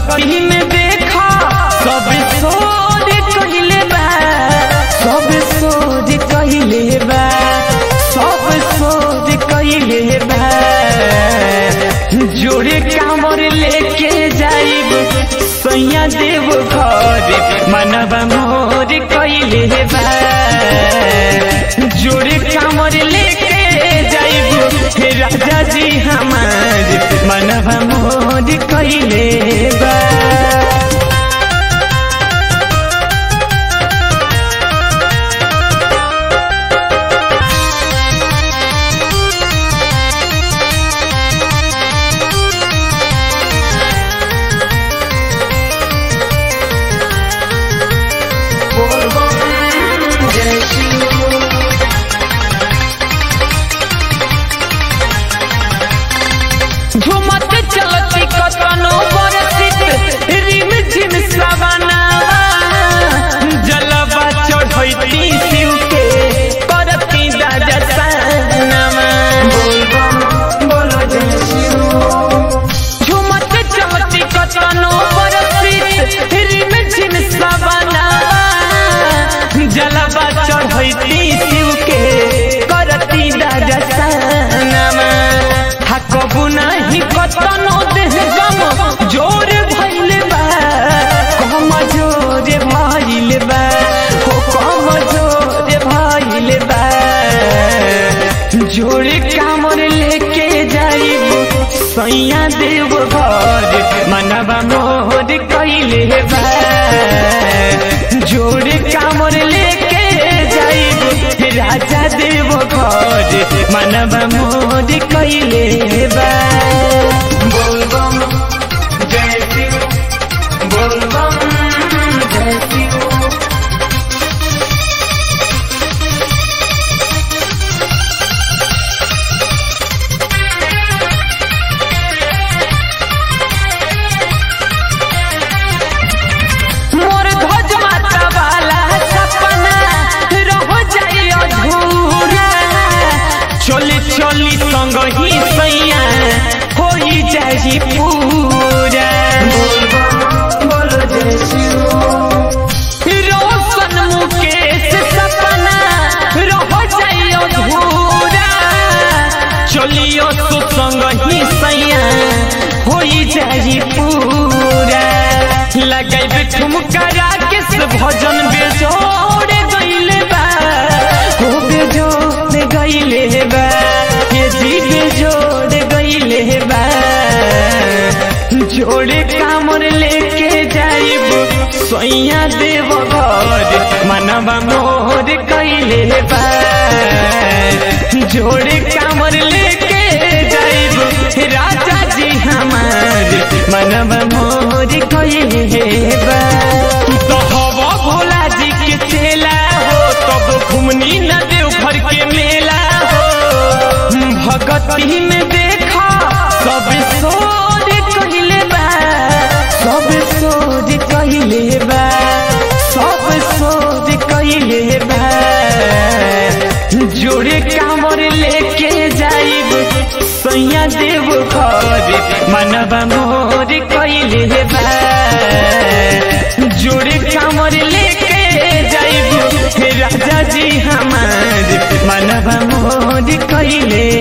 भगती में देखा सब सोच कहिले बा सब सोच कहिले बा सब सोच कहिले बा जोड़े कामर लेके जाइब सैया देव घर मनवा मोर कहिले बा जोड़े कामर लेके जाइब राजा जी हमार मनवा मोर कहिले बा झुमत चलती कतनो बरसित रिम झिम सवनावा जलवा चढ़ैती शिव के करती दादा सनमा झुमत चलती कतनो बरसित रिम झिम सवनावा जलवा चढ़ैती शिव के करती दादा सनमा थकबु नाही कतनो देह गम जोर भइल बा कम जोर भइल बा हो कम जोर भइल बा जोर कामर लेके जाइब सैया देव घर मनवा मोर कइले बा जोर कामर लेके जाइब राजा देव घर मनवा मोर कइले बा बोलबम जय शिव बोलबम जय शिव मोर ध्वज माता वाला सपना रह जाई अधूरा चली चली संग ही सैया होई जाई पूरा रोशन मुकेश सपना रह जाई अधूरा चलियो तो संग ही सैया होई जाई पूरा लगाइब ठुमका राकेश भजन बेजोड़ गइले बा हो बेजोड़ गइले बा ये जी बेजोड़ गइले बा जोड़े कामर लेके जाइब सैया देव घर मनवा मोर कइले बा जोड़े कामर लेके जाइब राजा जी हमार मनवा मोर कइले बा तू तो हवा भोला जी के चेला हो तब घुमनी न देव घर के मेला हो भगती में देखा सब सोच कहिले बा सब सोच कहिले बा सब सोच कहिले बा जोड़े कामर लेके जाइब सैया देव घर मनवा मोर कइले बा जोड़े कामर लेके जाइब राजा जी हमार मनवा मोर कइले